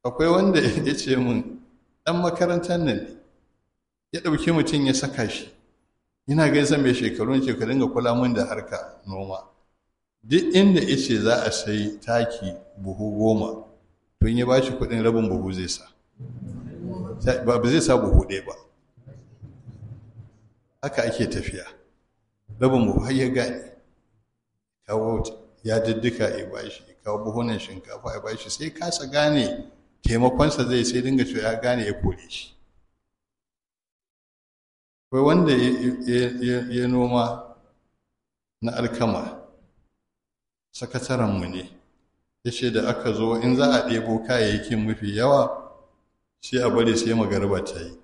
akwai wanda ya ce min ɗan makarantar nan ne ya ɗauki mutum ya saka shi ina gaisa mai shekarun ce ka dinga kula min da harka noma duk inda ya ce za a sai taki buhu goma tun ya ba shi kuɗin rabin buhu zai sa ba zai sa buhu ɗaya ba haka ake tafiya rabin buhu har ya gane kawo ya diddika ya bashi kawo buhunan shinkafa ya bashi sai kasa gane taimakonsa zai sai dinga cewa ya gane ya kore shi akwai wanda ya noma na alkama sakatarenmu ne ya ce da aka zo in za a ɗebo kayayyakin mafi yawa sai a bari sai magarba ta yi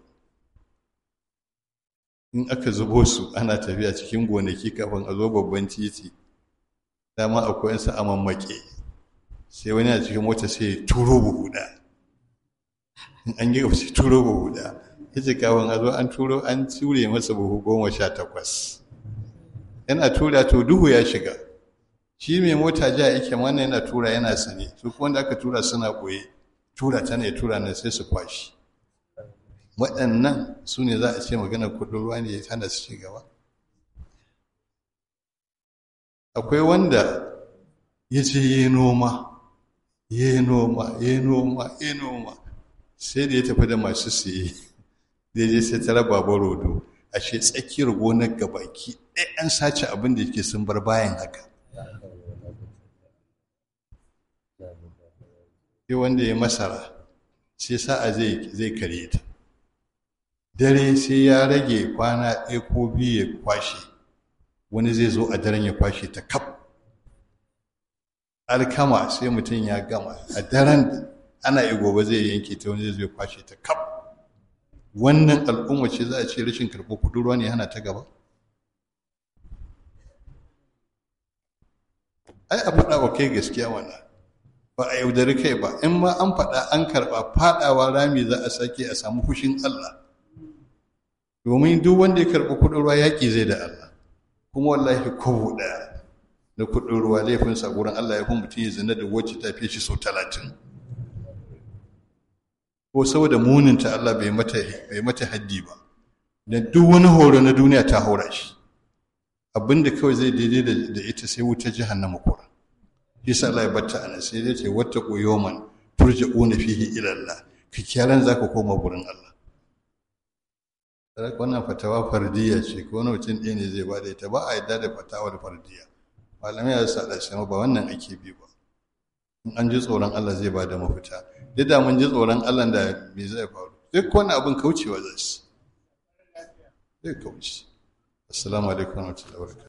in aka zubo su ana tafiya cikin gonaki kafin a zo babban titi dama akwai yansu a mammake sai wani a cikin mota sai turo buhu da in an yi sai turo buhu da ya ce kafin a zo an turo an ture masa buhu goma sha takwas yana tura to duhu ya shiga shi mai mota ja yake wannan yana tura yana sane su kuma wanda aka tura suna ɓoye tura ta ne tura nan sai su kwashi waɗannan su ne za a ce maganar kuɗin ruwa ne ya hana su ci gaba akwai wanda ya ce yi noma yi noma yi noma yi noma sai da ya tafi da masu siye da je sai ta raba rodo ashe tsakiyar gonar gabaki ɗaya an sace abin da yake sun bar bayan haka sai wanda ya masara sai sa'a zai kare ta dare sai ya rage kwana ɗaya ko biyu ya kwashe wani zai zo a daren ya kwashe ta kaf alkama sai mutum ya gama a daren ana yi gobe zai yanke ta wani zai kwashe ta kaf wannan al'umma ce za a ce rashin karɓo kuɗin ruwa ne hana ta gaba ai a faɗa wa kai gaskiya wannan ba a yaudari kai ba in ma an faɗa an karɓa faɗawa rami za a sake a samu fushin Allah domin duk wanda ya karɓi kuɗin ruwa yaƙi zai da Allah kuma wallahi kowo ɗaya na kuɗin ruwa laifinsa gurin Allah ya fi mutum ya zina da wacce ta fi shi sau talatin ko saboda muninta Allah bai mata bai mata haddi ba da duk wani horo na duniya ta haura shi abinda kawai zai daidai da ita sai wuta jahannama kura yasa Allah ya batta ana sai dai ce wata yawman turja'una fihi ila Allah ka kiyaran zaka koma gurin Allah wannan fatawa fardiya ce ko wani mutum ɗaya ne zai ba da ita ba a yadda da fatawar fardiya malamai ya sa da ba wannan ake bi ba in an ji tsoron Allah zai ba da mafita duk da mun ji tsoron Allah da me zai faru duk wani abin kaucewa zai zai kauce assalamu alaikum wa rahmatullahi wa barakatuh